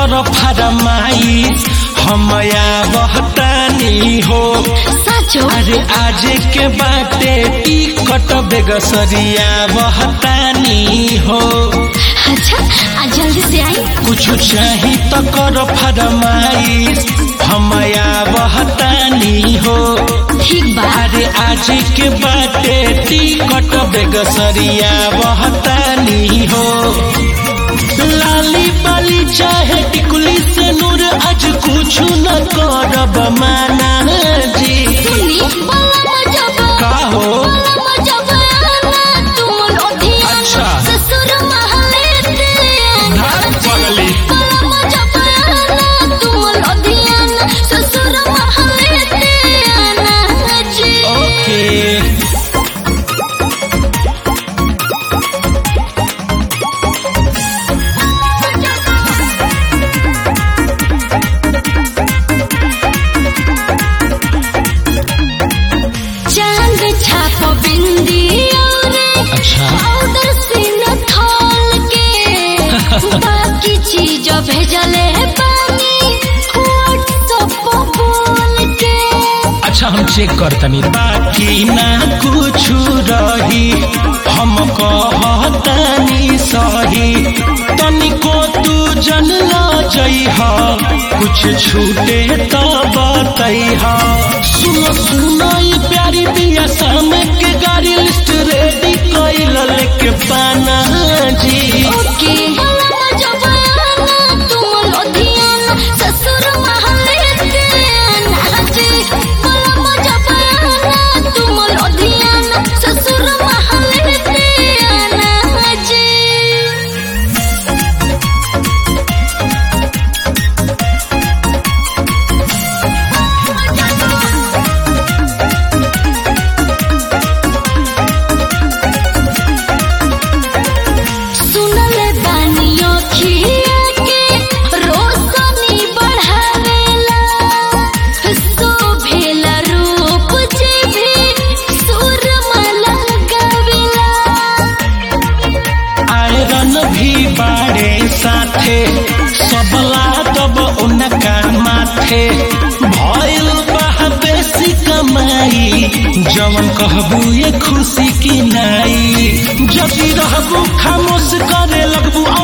कर फरमाइश हम बहतानी हो साचो अरे आज के बाटे टिकट बेगसरिया बहतानी हो अच्छा आज जल्दी से आई कुछ चाही तो कर फरमाइश हम बहतानी हो ठीक बा अरे आज के बाटे टिकट बेगसरिया बहतानी हो लाली बाली चाहे टिकुली से नूर आज कुछ न करब माना जी सुनी बला जब का हो बला जब आना तुम ओधिया अच्छा। ससुर महले ते धान पगली बला जब आना तुम ओधिया ससुर महले ते आना जी ओके चांद छाप बिंदी और अच्छा पाउडर से न खोल के बाकी चीज भेजले पानी व्हाट्सएप बोल के अच्छा हम चेक करतनी बाकी ना कुछ रही हम कहतनी सही तनिको तू जन ला जइह कुछ छूटे तो बतैह सुनो सुनो ये प्यारी बिया शाम के गाड़ी लिस्ट रेडी कैल लेके पाना जी ओके बला जब आना तुम लोधियाना ससुर महले ते आना जी बला जब आना तुम लोधियाना ससुर महले ते आना जी सुनले बानियो खिया के रोशनी बढ़ावेला शोभेला रूप जे भी सुरमा गावेला आयरन भी बाड़े साथे सबला तब उनका माथे भइल बा बेसी कमाई जवन कहबू ये खुशी की नाई जब रहबू खामोश करे लगबू